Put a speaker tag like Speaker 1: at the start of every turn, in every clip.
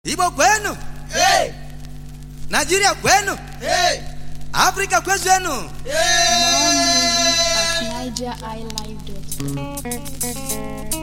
Speaker 1: Igbo kwenu,
Speaker 2: Hey!
Speaker 1: Nigeria kwenu,
Speaker 2: Hey!
Speaker 1: Afrika kwezenu.
Speaker 2: Hey!
Speaker 3: at nigeriilive.com.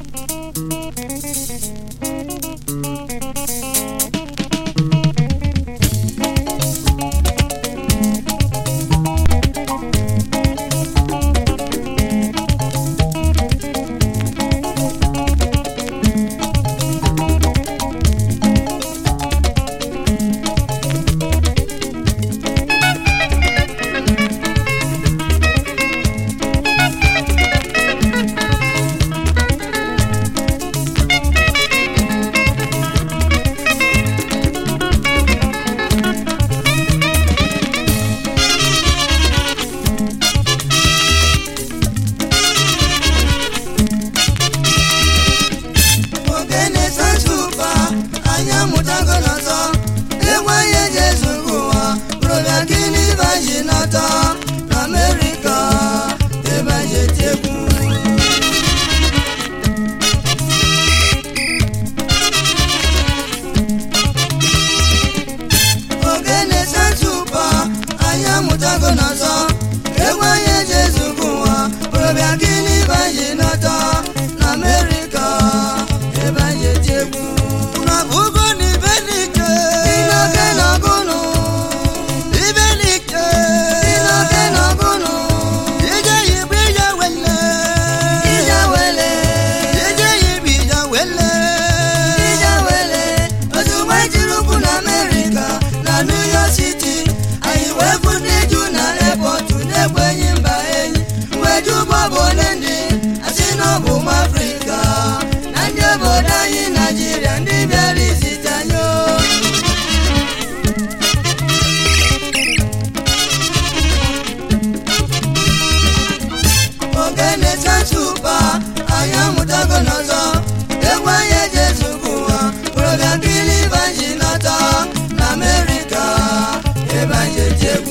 Speaker 2: ogene sansupa anyị amụtago n'ọtọ enweghị eji ezugbo ụwa bụrụbịa gịnị baji n'ọtọ na amerịka ebe anyị eti egwu ogene sansupa anyị amụtago n'ọzọ enweghị eji ezugbo ụwa bụrụbịa gịnị baji n'ọtọ na amerịka ebe anyị eti egwu
Speaker 1: Na bugo ni benike,
Speaker 2: Inoke n'ọgụnụ,
Speaker 1: ibenike.
Speaker 2: inoke n'ọgụnụ,
Speaker 1: Ije yibu ije wele,
Speaker 2: ije wele,
Speaker 1: ije yibu ije wele.
Speaker 2: ije wele. Ozugbo ejiri ụkwụ na Amerịka na New York City, anyị wee fụ ndị ju na airport na-ekwenyi mba enyi. Wee ju bọbụ ole ndị asị na ọ bụ ụmụ Afrịka na ndị obodo anyị Naịjirịa ndị bịara izite anyị o. ogene sansupa anyị amụtago n'ọzọ egwu anyị eji ezugbo ụwa bụrụbịa kili banji nọtọ na amerịka ebe anyị eji egwu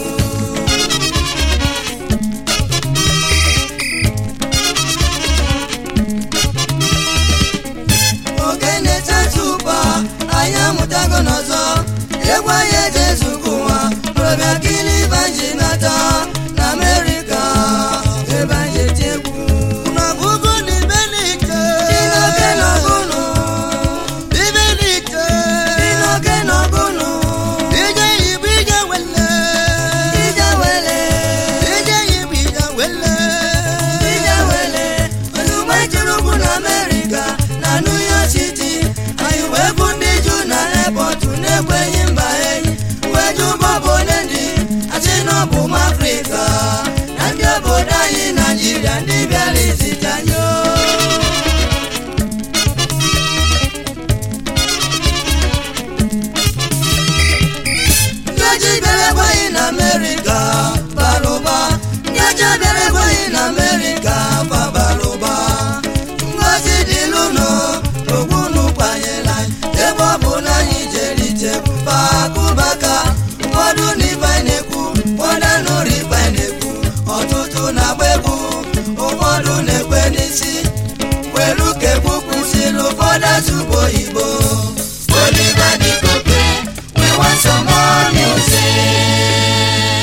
Speaker 2: ogene sansupa anyị amụtago n'ọzọ egwu anyị eji ezugbo ụwa bụrụbịa kili banji nọtọ na amerịka ebe anyị eji egwu
Speaker 1: Na bugo ni benike,
Speaker 2: Inoke n'ọgụnụ,
Speaker 1: ibenike.
Speaker 2: inoke n'ọgụnụ,
Speaker 1: Ije yibu ije wele,
Speaker 2: ije wele,
Speaker 1: ije yibu ije wele.
Speaker 2: ije wele. Ozugbo ejiri ụkwụ na Amerịka na New York City, anyị wee bụ ndị ju na airport na-ekwenyi mba enyi. Wee ju bọbụ ole ndị asị na ọ bụ ụmụ Afrịka na ndị obodo anyị Naịjirịa ndị bịara izite anyị o. ndị ojii bịara ekweghị na amerịka bara ụba ndị ọcha bịara ekweghị na amerịka fa bara ụba ngozi dịlụnụ n'ogwunu kwanyela anyị ebe ọ bụ na anyị jere ichekwu pakụbaka ụfọdụ na ife na-ekwu ụfọdụ nụrụ ife na-ekwu ọtụtụ na-agba egwu ụfọdụ na-ekwe n'isi welu ka egwu kwụsịrị ụfọdụ asụbụ oyibo Oliver Di Coque, we want some more music.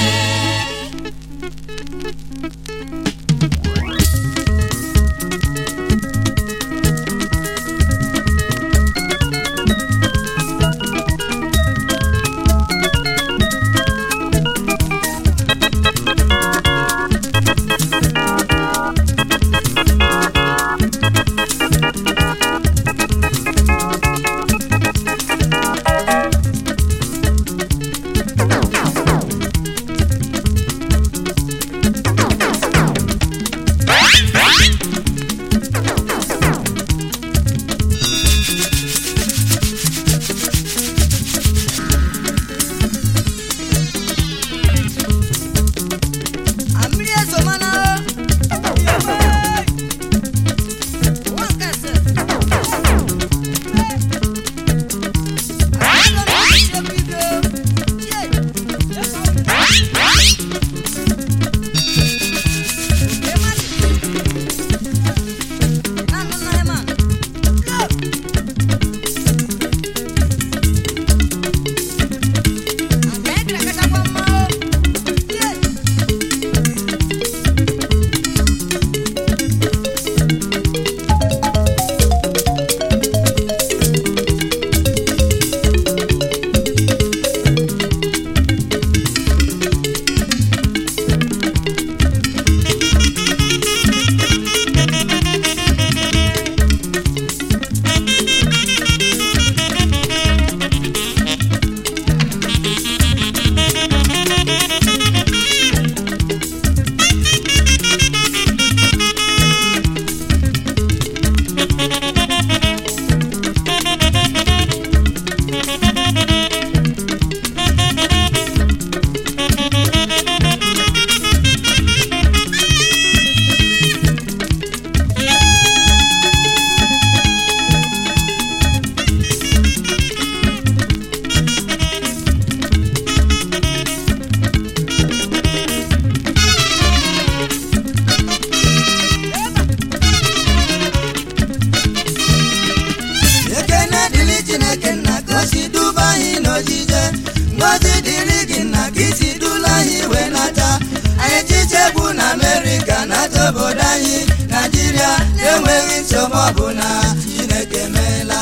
Speaker 2: ekene dịrị chineke nna ka o si duba anyị n'ojije ngozi dịrị gị nna ka isi dula anyị wee nata anyị chiche egwu na amerịka nata obodo anyị naijiria enweghị nsogbu ọbụla chineke meela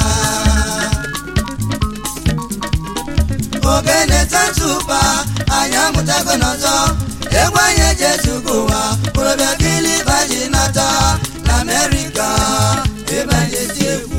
Speaker 2: ogene tatupa anyị amụtago n'ọzọ egwu anyị eji ezugo ụwa korobịa kiliba ji nata na amerịka ebe anyị eti egwu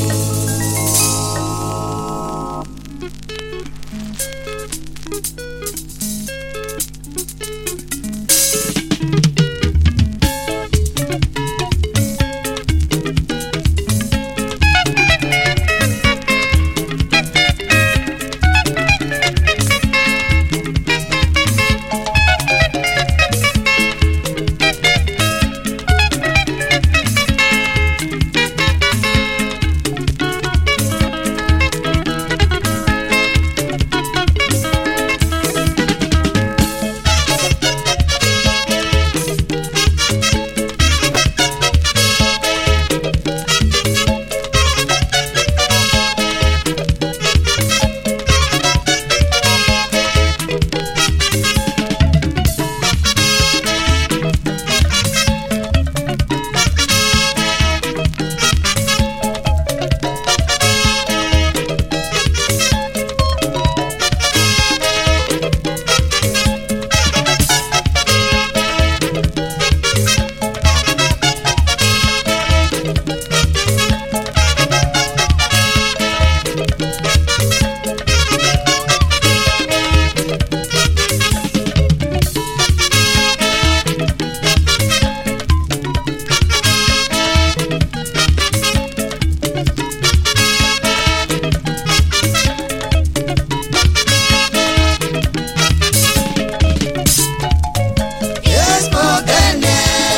Speaker 2: Yes, Mogene.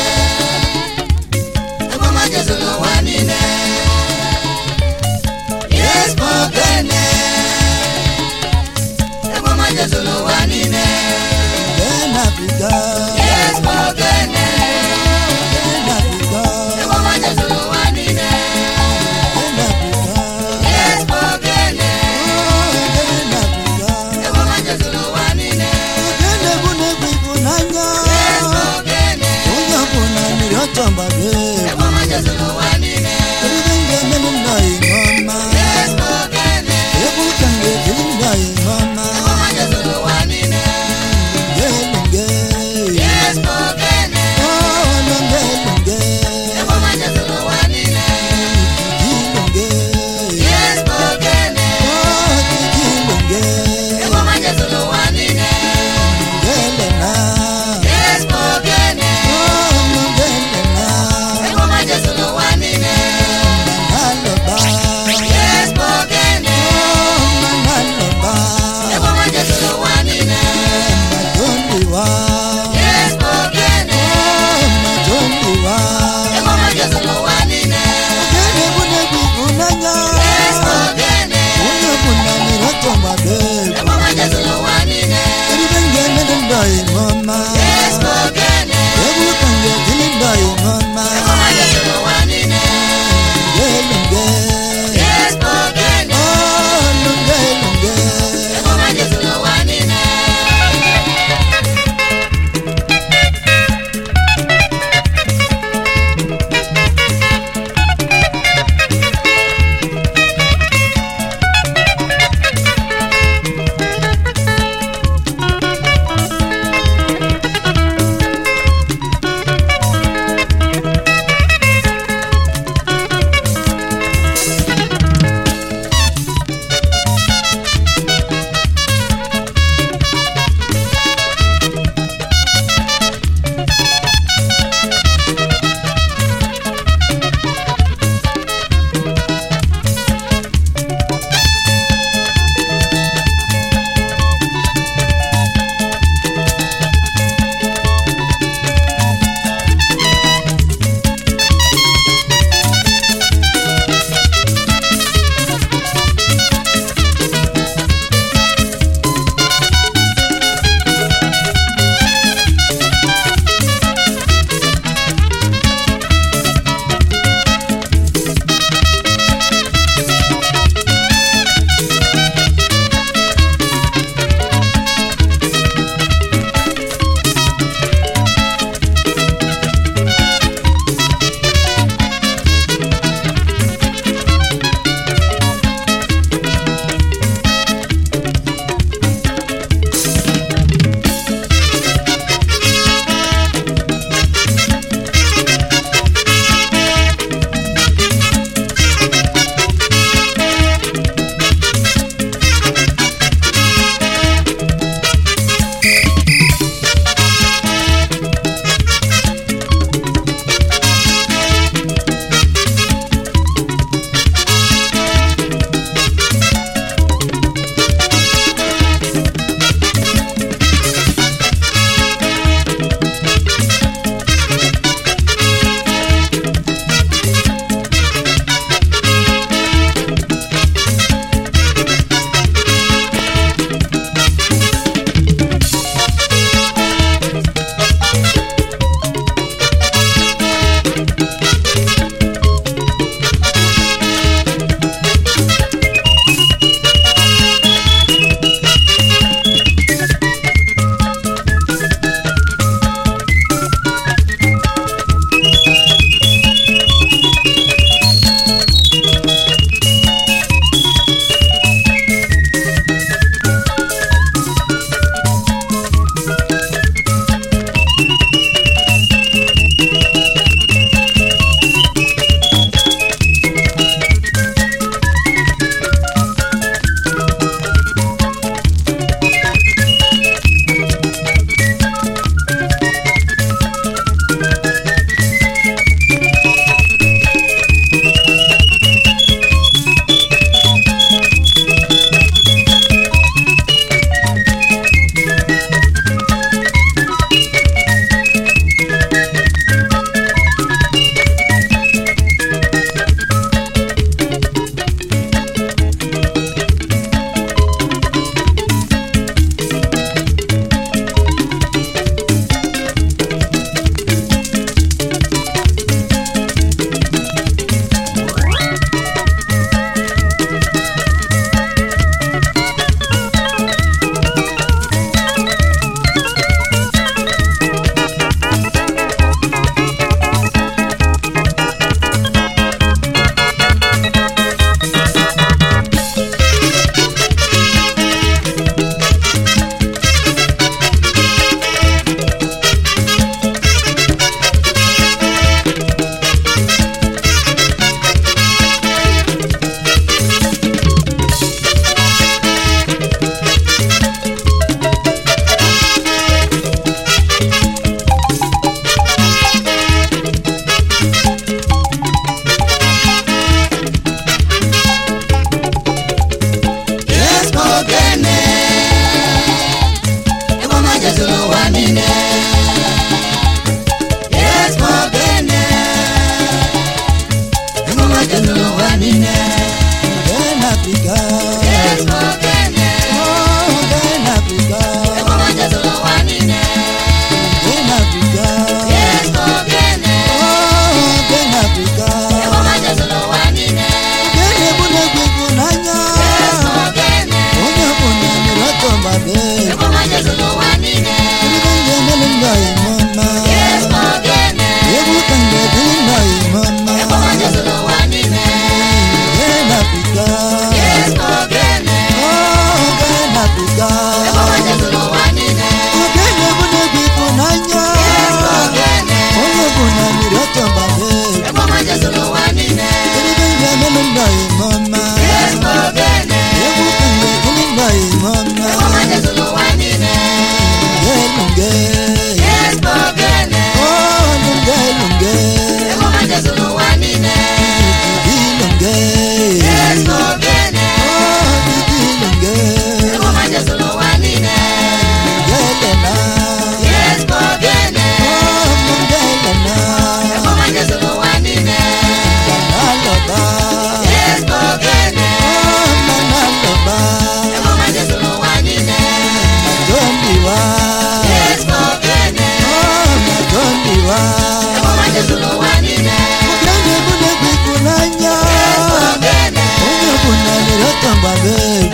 Speaker 2: Egwu ọma Jesu n'ụwa niile. Yes, Mogene. Egwu ọma Jesu n'ụwa niile. Yes, Mogene. Egwu ọma Jesu n'ụwa niile. Yes, Mogene. Egwu ọma Jesu n'ụwa niile. Yes, Mogene.
Speaker 1: onye ọbụla mmiri ọtọ mgbabe
Speaker 2: Egwu ọma Jesu n'ụwa niile.
Speaker 1: eribe m ga-emenụ nna ya ihe ọma
Speaker 2: Yes, Mogene.
Speaker 1: egwu ka m ga-ejiri nna ya ihe ọma
Speaker 2: Egwu ọma Jesu n'ụwa niile.
Speaker 1: ngelunge
Speaker 2: Yes, Mogene.
Speaker 1: olunge lunge
Speaker 2: Egwu ọma Jesu n'ụwa niile.
Speaker 1: jijilunge
Speaker 2: Yes, Mogene.
Speaker 1: ojijilunge
Speaker 2: Egwu ọma Jesu n'ụwa niile.
Speaker 1: ngelena
Speaker 2: Yes, Mogene.
Speaker 1: olungelena
Speaker 2: Egwu ọma Jesu n'ụwa niile.
Speaker 1: naloba
Speaker 2: Yes, Mogene.
Speaker 1: naloba
Speaker 2: Egwu ọma Jesu n'ụwa niile.
Speaker 1: matondiwa
Speaker 2: Yes, Mogene.
Speaker 1: matondiwa
Speaker 2: Egwu ọma Jesu n'ụwa niile.
Speaker 1: ogene bunegwu ịhụnanya
Speaker 2: Yes, Mogene.
Speaker 1: onye ọbụla mmiri ọtọ mgbabe
Speaker 2: Egwu ọma Jesu n'ụwa niile.
Speaker 1: eribe m ga-emenụ nna ya ihe ọma
Speaker 2: Yes, Mogene.
Speaker 1: egwu ka m ga-ejiri nna ya ihe ọma
Speaker 2: Egwu ọma Jesu n'ụwa niile.
Speaker 1: ngelunge
Speaker 2: Yes, Mogene.
Speaker 1: olungelunge
Speaker 2: Egwu ọma Jesu n'ụwa niile.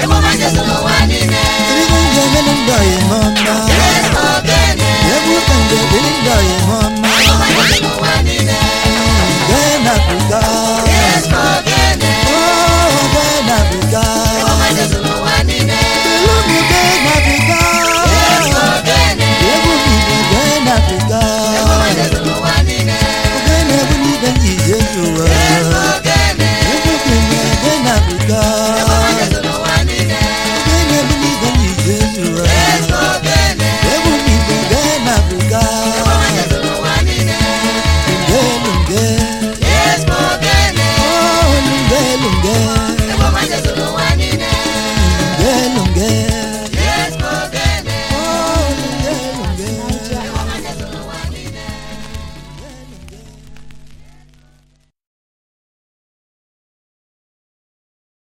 Speaker 3: ọma Jesu